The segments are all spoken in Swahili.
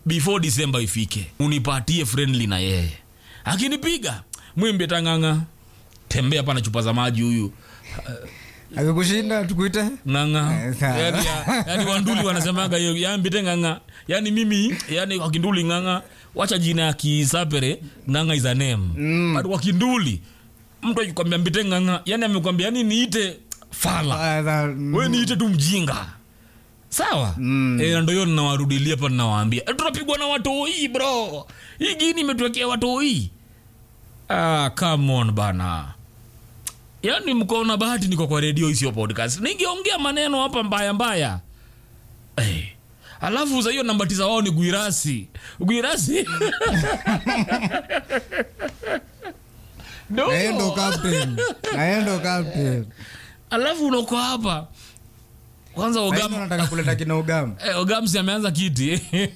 before december ifike unipatie friendly na yeye akinipiga mwimbe tang'ang'a tembea pana chupa za maji huyu akikushinda tukuite ng'ang'a Eh, sawa. yani, ya- yani wanduli wanasemaga hiyo yambite ng'ang'a yani mimi yani wakinduli ng'ang'a wacha jina ya kisapere ng'ang'a is a name mm. but wakinduli mtu akikwambia mbite ng'ang'a yani amekwambia yani niite fala Ah, sa- mm, we niite tu mjinga sawa mm. e, ndo hiyo ninawarudilia pa ninawaambia e, tunapigwa na watoi bro hii gini imetuwekea watoi ah, come on bana yaani mko na bahati niko kwa redio isiyo podcast ningeongea maneno hapa mbaya mbaya hey. alafu za hiyo namba tisa wao ni gwirasi gwirasi na yeye ndo no. captain na yeye ndo captain alafu unako hapa kwanza Na yeye ogam ndo anataka kuleta kina ugam Eh, ogamsi ameanza kiti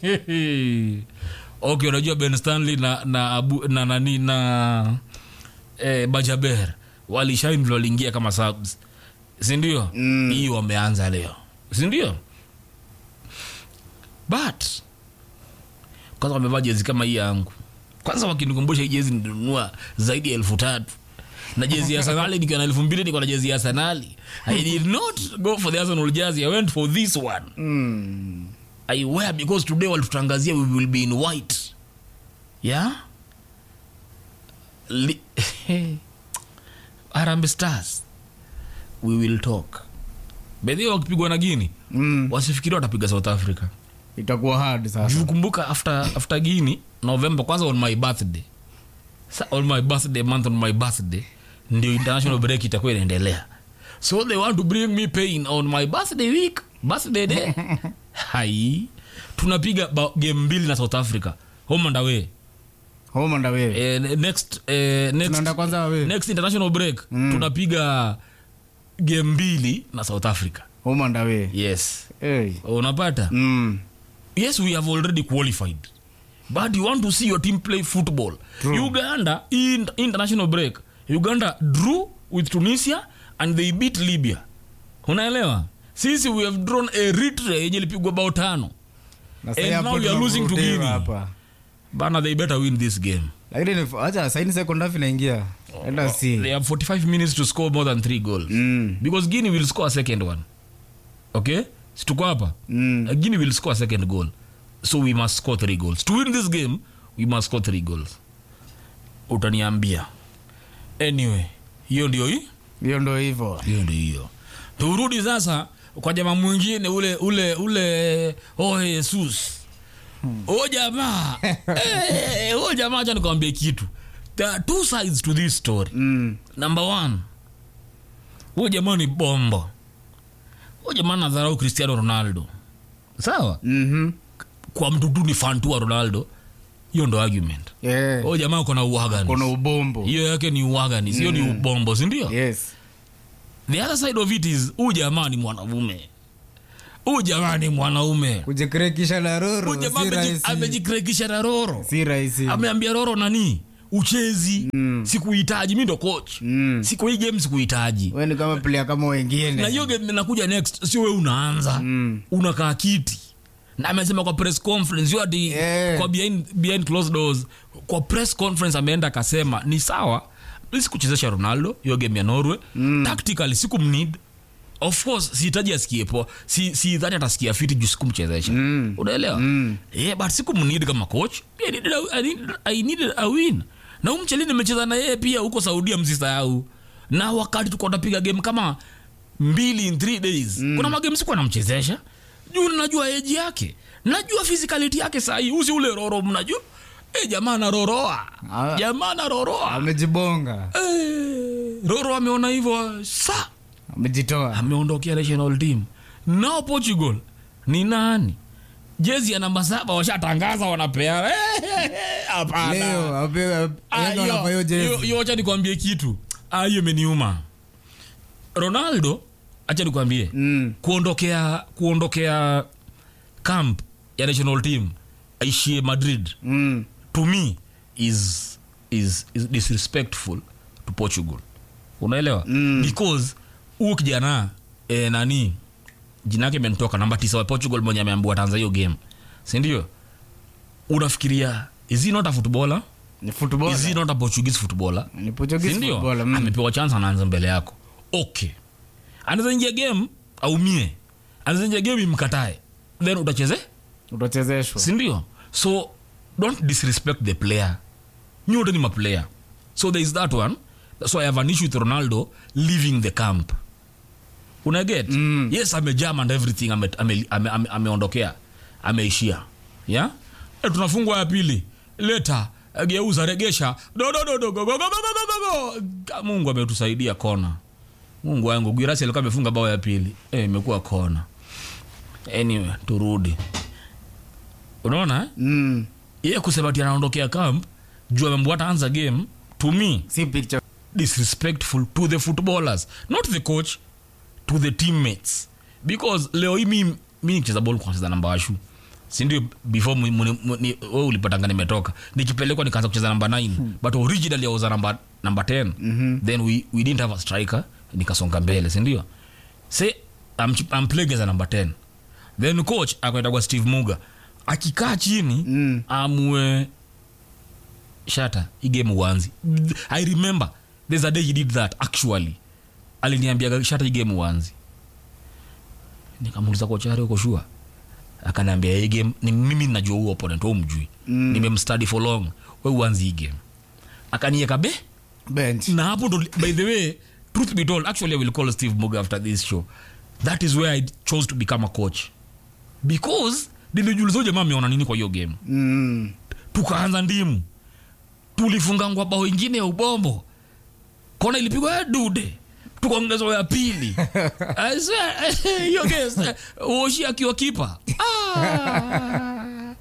okay unajua ben stanley na na abu, na nani na eh, bajaber walishain waliingia kama subs sindio Mm. hii wameanza leo sindio but kwanza wamevaa jezi kama hii yangu kwanza wakinikumbusha hii jezi nilinunua zaidi ya elfu tatu na jezi ya sanali nikiwa na elfu mbili niko na jezi ya sanali i did not go for the arsenal jersey i went for this one Mm. I wear because today walitutangazia we will be in white yeah Li- Harambee stars we will talk bedhi wakipigwa na gini Mm. wasifikiria watapiga south africa itakuwa hard sasa juu kumbuka after, after gini november kwanza on my birthday Sa, on my birthday month on my birthday ndio international break itakuwa inaendelea so they want to bring me pain on my birthday week birthday day hai tunapiga ba- game mbili na south africa home and away home and away eh, next, eh, next, tunaenda kwanza away next international break mm. tunapiga game mbili na south africa home and away yes hey. unapata mm. yes we have already qualified but you want to see your team play football True. uganda in international break uganda drew with tunisia and they beat libya unaelewa sisi we have drawn eritrea yenye ilipigwa bao tano na And sasa hapo now we are losing to tunavurutiwa Guinea. hapa bana they better win this game lakini ni- acha saini second half inaingia enda they si have 45 minutes to score more than three goals mm. because guinea will score a second one okay situko hapa Mm. Uh, guinea will score a second goal so we must score three goals to win this game we must score three goals utaniambia anyway hiyo ndio hii hiyo ndo hivyo hiyo ndio hiyo turudi sasa kwa jamaa mwingine ule ule ule oh jesus o jamaa Eh, o jamaa acha nikwambie kitu there are two sides to this story mm. number one huyo jamaa ni bombo huyo jamaa nadharau cristiano ronaldo sawa mm-hmm. kwa mtu tu ni fan tu wa ronaldo hiyo ndo argument yeah. huyo jamaa kona uagani kuna ubombo hiyo yake ni uagani sio ni ubombo sindio yes the other side of it is huyu jamaa ni mwanaume huyu jamaa ni mwanaume kujikrekisha na roro huyu jamaa si ameji- rahisi amejikrekisha na roro si rahisi ameambia roro nani uchezi Mm. sikuhitaji mi ndo coach Mm. siku hii game sikuhitaji we ni kama player kama na wengine hiyo game inakuja next sio we unaanza Mm. unakaa kiti na amesema kwa press conference hiyo ati Yeah. kwa behind, behind closed doors kwa press conference ameenda akasema ni sawa mi sikuchezesha ronaldo hiyo game ya norway mm. tactically sikumnid of course sihitaji asikie poa si, si dhani atasikia fiti juu sikumchezesha Mm. unaelewa Mm. yeah, but sikumnid kama coach I needed a, I needed, I needed a win na umcheli nimecheza na yeye pia huko saudia msisahau na wakati tuko napiga game kama mbili in three days mm. kuna magame sikuwa namchezesha juu najua eji yake najua physicality yake sahii usi ule roro mnajua e, jamaa naroroa Ah. jamaa naroroa amejibonga e, roro ameona hivyo sa amejitoa ameondokea national team nao portugal ni nani jezi ya namba saba washatangaza wanapeana hapana leo ape- Ah, yeye ndo hiyo- anavaa hiyo hiyo- jezi hiyo wacha nikwambie kitu Ah, hiyo imeniuma ronaldo acha nikwambie Mm. kuondokea kuondokea camp ya national team aishie madrid Mm. to me is, is, is disrespectful to portugal unaelewa Mm. because huu kijana e, nani jina yake imenitoka namba tisa wa portugal mwenye ameambiwa tanza hiyo game sindio unafikiria is he not a footballer ni football is he not a portuguese footballer ni Portuguese sindio footballer mm. amepewa chance anaanza mbele yako okay anaweza ingia game aumie anaweza ingia game imkatae then utacheze utachezeshwa sindio so don't disrespect the player nyote ni maplayer so there is that one so i have an issue with ronaldo leaving the camp unaget Mm. yes amejam and everything ameondokea ame, ame, ame ameondokea. ameishia yeah? e, tunafungwa ya pili leta eh, geuza regesha Do, do, do, do, go, go, go, go, go, go, go. Ka- mungu ametusaidia kona mungu wangu gwirasi alikuwa amefunga bao ya pili Eh, imekuwa kona anyway turudi unaona eh? mm. yeye kusema ati anaondokea camp juu amembo ataanza game to me si picture disrespectful to the footballers not the coach to the teammates because leo hii mi mi nikicheza ball kwa kucheza namba washu sindio before mu- mu- mu- ni- wewe ulipatanga nimetoka nikipelekwa nikaanza kucheza namba 9 but originally I was a namba namba 10 Mhm. then we, we didn't have a striker nikasonga mbele sindio say I'm, ch- I'm playing as a number 10 then coach akaenda kwa steve muga akikaa chini Mm. amue shata hii game uanzi i remember there's a day he did that actually aliniambia shata hii game uanzi nikamuuliza kochari uko shua akaniambia hii game ni mimi najua huo opponent wewe mjui Mm. nimemstudy for long we uanzi hii game akanieka be bench na hapo ndo by the way truth be told actually i will call steve muga after this show that is where i chose to become a coach because nilijuliza huyu jamaa ameona nini kwa hiyo game mm. tukaanza ndimu tulifungangwa bao ingine ya ubombo kona ilipigwa ya dude tukaongezwa ya pili I swear, hiyo game, uoshi akiwa kipa Ah.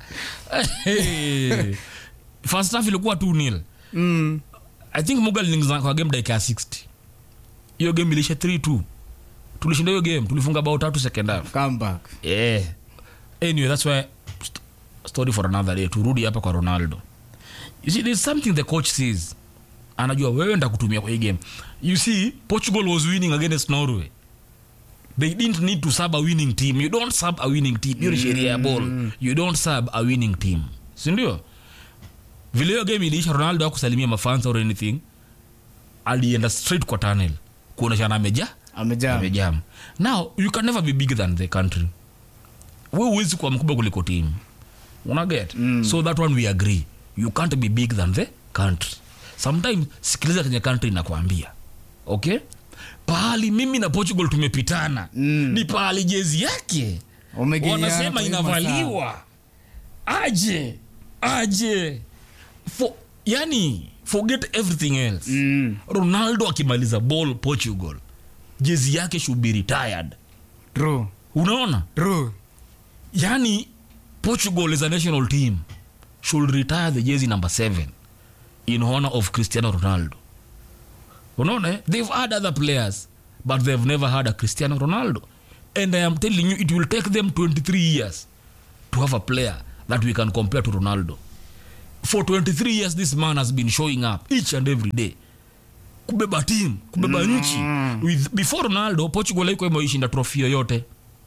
Hey. first half ilikuwa 2 nil Mm. i think muga aliingiza kwa game dakika ya 60 hiyo game ilisha 3-2 tulishinda hiyo game tulifunga bao tatu second half come back yeah. anyway that's why st- story for another day turudi hapa kwa ronaldo you see there's something the coach sees anajua wewe nda kutumia kwa hii game you see portugal was winning against norway they didn't need to sub a winning team you don't sub a winning team hiyo ni sheria ya ball you don't sub a winning team sindio vile hiyo game iliisha ronaldo akusalimia mafans or anything alienda straight kwa tunnel kuoneshana ameja amejaa amejam now you can never be bigger than the country we huwezi kuwa mkubwa kuliko team unaget mm. so that one we agree you can't be big than the country sometimes sikiliza kenye country inakwambia okay pahali mimi na portugal tumepitana Mm. ni pahali jezi yake Wamegeana wanasema kwa hiyo masaa. inavaliwa aje aje For, yani forget everything else Mm. ronaldo akimaliza ball portugal jezi yake should be retired true unaona true yani portugal is a national team should retire the jersey number 7 in honor of cristiano ronaldo unaona eh? they've had other players but they've never had a cristiano ronaldo and i am telling you it will take them 23 years to have a player that we can compare to ronaldo for 23 years this man has been showing up each and every day kubeba team kubeba nchi with before ronaldo portugal haikuwa imeishinda trophy yoyote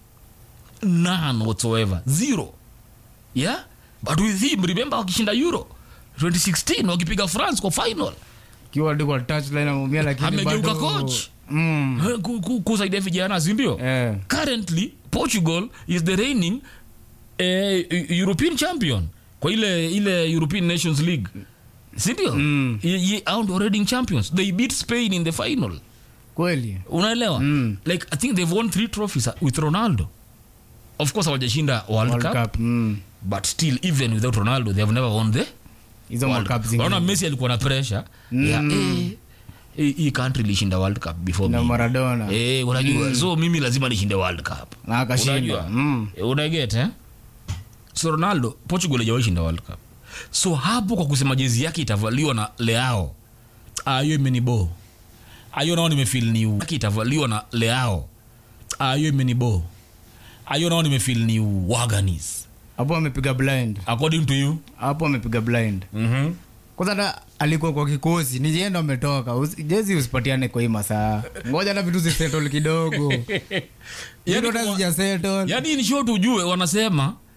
none whatsoever zero yeah but with him remember wakishinda euro 2016 wakipiga france kwa final kiwa hadi kwa touchline ameumia lakini Amegeuka bado- coach. mm. Eh, ku- ku- kusaidia vijana sindio eh. currently portugal is the reigning eh, european champion kwa ile ile european nations league sindio Mm. Ye- ye- hao ndio reigning champions they beat spain in the final kweli unaelewa Mm. like i think they've won three trophies with ronaldo of course hawajashinda world, World cup, Cup, mm. but still even without ronaldo they have never won the hizo World World Cup Cup. Unaona zingine messi alikuwa na pressure ya eh, eh, hii country ilishinda world cup before na me. maradona Eh, unajua so mimi lazima nishinde world cup na akashinda unajua mm. Eh, unaget eh? so ronaldo portugal hajawahi shinda world cup so hapo kwa kusema jezi yake itavaliwa na leao Ah, hiyo imenibo ayo nao nimefil ni yake itavaliwa na leao Ah, hiyo imenibo ayo nao nimefil ni waganis hapo amepiga blind according to you hapo amepiga blind mm-hmm. kwanza hata alikuwa kwa kikosi ni yeye ndo ametoka Usi- jezi usipatiane kwa hii masaa ngoja na vitu zisettle kidogo Yaani Vitu hata kwa- zijasettle. yaani ni short ujue wanasema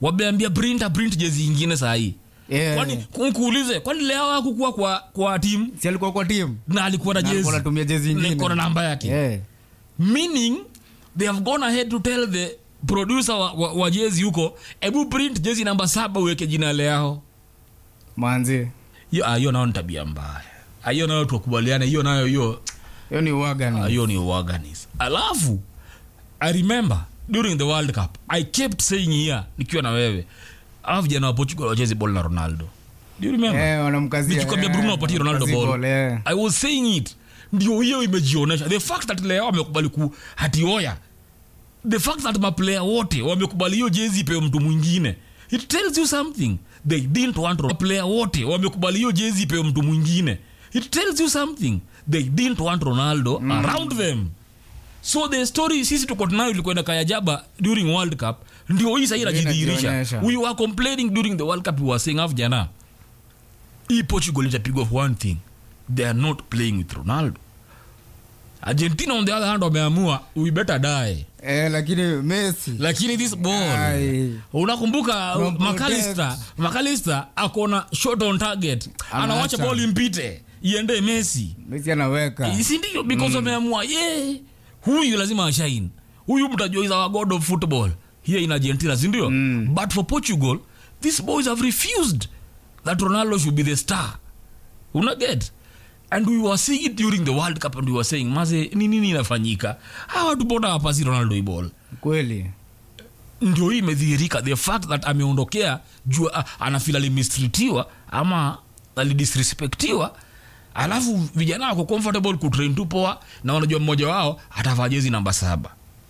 wameambia printa print jezi ingine sahii Yeah. kwani nkuulize kwani leo hakukuwa kwa kwa timu si alikuwa kwa timu na alikuwa na Na jezi alikuwa anatumia jezi ingine. Niko na namba yake yeah. meaning they have gone ahead to tell the producer wa, wa, wa jezi huko hebu print jezi namba saba uweke jina leao manzi hiyo ah, hiyo nayo ni tabia mbaya Ah, hiyo nayo tukubaliane hiyo nayo hiyo hiyo ni uaga ah, ni hiyo ni uaganis alafu i remember during the world cup i kept saying here nikiwa na wewe awa vijana wa portugal wachezi ball na ronaldo do you remember Eh, wanamkazia nikikwambia eh, bruno apatie ronaldo wanamkazia ball ball, eh. i was saying it ndio hiyo imejionesha the fact that leo wamekubali ku hatioya the fact that maplayer wote wamekubali hiyo jezi ipewe mtu mwingine it tells you something they didn't want Ro- maplayer wote wamekubali hiyo jezi ipewe mtu mwingine it tells you something they didn't want ronaldo mm. around them so the story sisi tuko tunayo ilikuwa inakaya jaba during world cup ndio hii sahii inajidhihirisha inajionyesha. we were complaining during the world cup we were saying afu jana hii portugal itapigwa for one thing they are not playing with ronaldo argentina on the other hand wameamua we better die Eh, lakini messi lakini this ball Ai. unakumbuka From makalista makalista akona shot on target anawacha Anaacha. ball impite iende messi messi anaweka sindio because wameamua ye huyu lazima ashain huyu mtajua is our god of football here in argentina sindio mm. but for portugal these boys have refused that ronaldo should be the star unaget and we were seeing it during the world cup and we were saying maze ni nini inafanyika hawa watu mbona wapasi ronaldo hii ball kweli ndio hii imedhihirika the fact that ameondokea juu ah, anafil alimistreatiwa ama alidisrespectiwa alafu vijana wako comfortable kutrain tu poa na wanajua mmoja wao atavaa jezi namba saba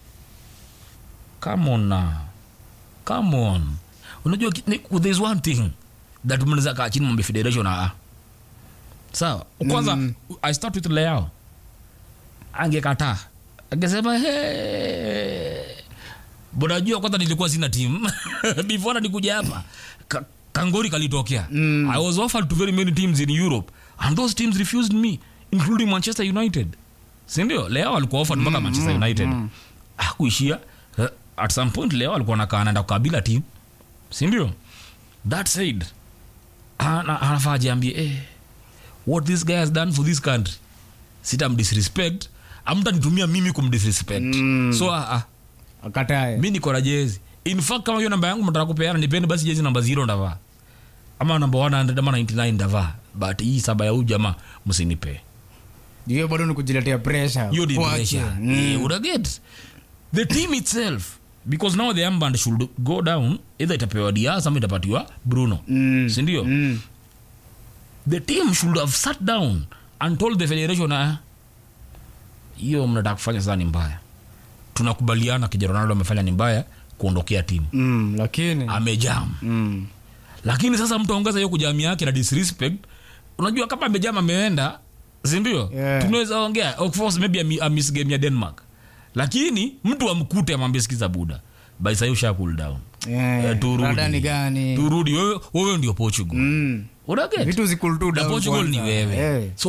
come on now. come on unajua ki- ni- there's one thing that mnaweza kaa chini mambo federation aa sawa kwanza Mm. i start with leo angekataa angesema hey. bonajua kwanza nilikuwa sina timu before nikuja hapa Ka- kangori kalitokea Mm. i was offered to very many teams in europe and those teams refused me including manchester united sindio leo alikuwa offered mpaka manchester united akuishia uh, at some point leo alikuwa nakaa anaenda kukabila team sindio that said ana- anafaa jiambie eh, what this guy has done for this country sitamdisrespect amtanitumia mimi kumdisrespect Mm. so uh, uh, akatae mi niko na jezi in fact kama hiyo namba yangu mtaka kupeana nipende basi jezi namba 0 ndavaa ama namba 100 ama 99 ndavaa but hii saba ya huyu jamaa msinipe hiyo bado ni kujiletea pressure hiyo ni Kuache. pressure Mm. Eh, unaget the team itself because now the amband should go down either itapewa dias ama itapatiwa bruno Mm. sindio Mm. the team should have sat down and told the federation ah, hiyo mnataka kufanya sasa ni mbaya tunakubaliana kija ronaldo amefanya ni mbaya kuondokea timu Mm, lakini amejam mm. lakini sasa mtaongeza hiyo kujamia yake na disrespect unajua kama amejam ameenda sindio Yeah. tunaweza ongea of course maybe ami- amiss game ya denmark lakini mtu amkute amwambie sikiza buda by sahi usha cool down Eh, Eh, turudi. rada ni gani turudi wewe wewe ndio portugal Mm. unaget vitu zikul tu na down portugal ni kwanza. wewe Eh. so